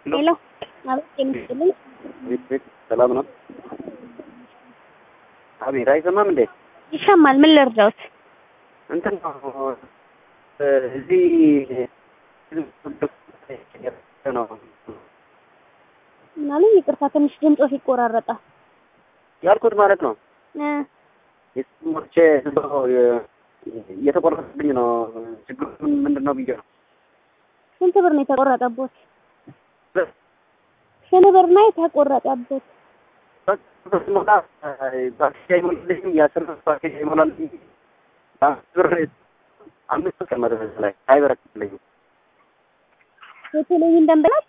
ሄሎ አቤት የምትልኝ ቤት ቤት ሰላም ነው? አቤት አይሰማም እንዴ? ይሰማል። ምን ልርዳውት? እንትን ነው እዚህ ነው ምናምን ይቅርታ፣ ትንሽ ድምፆ ይቆራረጣል። ያልኩት ማለት ነው። እ የስሞቼ እየተቆረጠብኝ ነው። ችግሩ ምንድን ነው ብዬ ነው። ስንት ብር ነው የተቆረጠቦት? ስንት ብር ነው የተቆረጠቦት? ሞላ ፓኬጅ አይሞላልኝም። የአስር ብር ፓኬጅ አይሞላልኝም። አምስት ብር አምስት ብር ቀመጠ በዛ ላይ አይበረክትልኝም። የቴሌቪዥን ደንበላት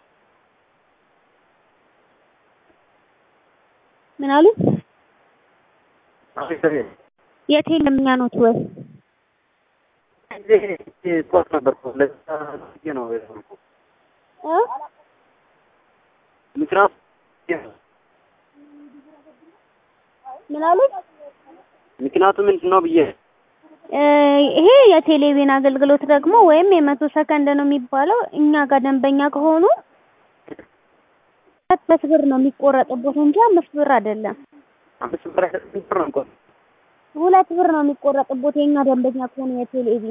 ምን አሉ? አቤት አቤት የቴሌ ደንበኛ ኖት ወይ? ስፖርት ነበርኩ ለዛ ጊዜ ነው የሆንኩ እ ምክንያቱ ምን አሉ? ምክንያቱ ምንድን ነው ብዬ እ ይሄ የቴሌቪዥን አገልግሎት ደግሞ ወይም የመቶ ሰከንድ ነው የሚባለው። እኛ ጋር ደንበኛ ከሆኑ ሁለት ብር ነው የሚቆረጥቦት እንጂ አምስት ብር አይደለም። አምስት ብር አይሰጥም ብር ነው እንኳን ሁለት ብር ነው የሚቆረጥቦት የኛ ደንበኛ ከሆኑ የቴሌቪዥን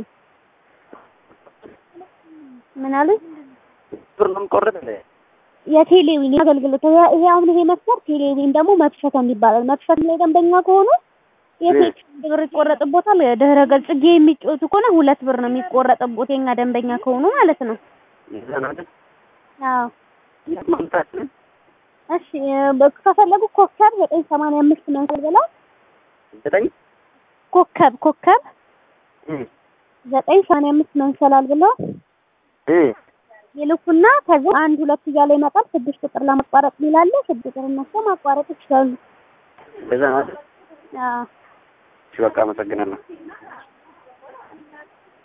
ምን አሉ? ብር ነው የምቆረጥ እንዴ? የቴሌቪዥን አገልግሎት ይሄ ይሄ አሁን ይሄ መስመር ቴሌቪዥን ደግሞ መክፈት ይባላል። መክፈት ላይ ደንበኛ ከሆኑ የቴሌ ብር ይቆረጥቦታል። ድህረ ገጽ ጌ የሚጫወቱ ከሆነ ሁለት ብር ነው የሚቆረጥቦት የኛ ደንበኛ ከሆኑ ማለት ነው። ይዘን አይደል አዎ ማምጣችን እሺ በ- ከፈለጉ ኮከብ ዘጠኝ ሰማንያ አምስት መንሰል ብለው ዘጠኝ ኮከብ ኮከብ እ ዘጠኝ ሰማንያ አምስት መንሰላል ብለው እ ይልኩና ከዛ አንድ ሁለት እያለ ይመጣል። ስድስት ቁጥር ለማቋረጥ ሚላለ ስድስት ቁጥር እነሱ ማቋረጥ ይችላሉ። እንደዛ ነው አይደል? አዎ እሺ በቃ አመሰግናለሁ።